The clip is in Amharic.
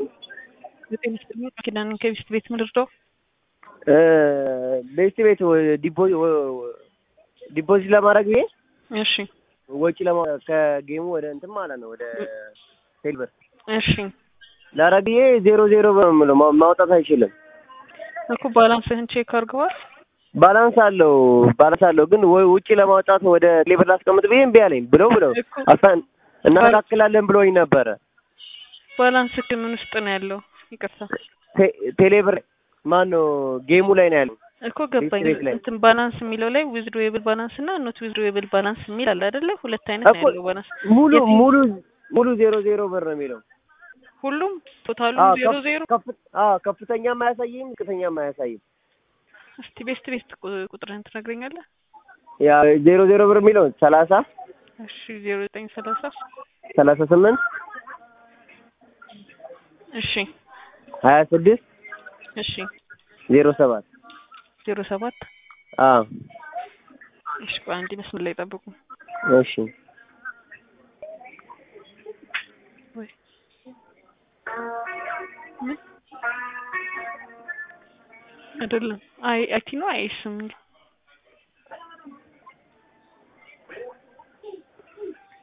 ዘጠኝ ስጥኝ ኪዳን ከቢስት ቤት ምድርደው ቤስት ቤት ዲፖዚት ለማድረግ ይሄ እሺ ወጪ ለማ ከጌሙ ወደ እንትን ማለት ነው ወደ ቴልበር እሺ ላረግ ይሄ ዜሮ ዜሮ ብር ነው የምለው ማ- ማውጣት አይችልም። እኮ ባላንስህን ቼክ አድርገዋል። ባላንስ አለው ባላንስ አለው ግን ወይ ውጪ ለማውጣት ወደ ቴሌብር ላስቀምጥ ብዬ እምቢ አለኝ ብለው ብለው እኮ አስታን እናስተካክላለን ብለውኝ ነበረ። ባላንስ ምን ውስጥ ነው ያለው? ይቅርታ ቴ- ቴሌብር ማን ነው ጌሙ ላይ ነው ያለው። እኮ ገባኝ። ቤት ላይ። እንትን ባላንስ የሚለው ላይ ዊዝድሮዌብል ባላንስ እና ኖት ዊዝድሮዌብል ባላንስ የሚል አለ አይደለ? ሁለት አይነት ነው እኮ ያለው ባላንስ። ሙሉ የትኛው? ሙሉ ሙሉ ዜሮ ዜሮ ብር ነው የሚለው። ሁሉም ቶታሉ አዎ፣ ዜሮ ከፍ- ዜሮ። ከፍ- አዎ፣ ከፍተኛም አያሳይም ዝቅተኛም አያሳይም። እስቲ ቤስት ቤስት ቁ- ቁጥርህን ትነግረኛለህ? ያ ዜሮ ዜሮ ብር የሚለው ሰላሳ እሺ ዜሮ ዘጠኝ ሰላሳ ሰላሳ ስምንት እሺ ሀያ ስድስት እሺ ዜሮ ሰባት ዜሮ ሰባት አዎ እሺ ቆይ አንዴ መስመር ላይ ጠብቁ። እሺ ወይ ምን አይደለም አይ አይቲ ነው አይስ የሚል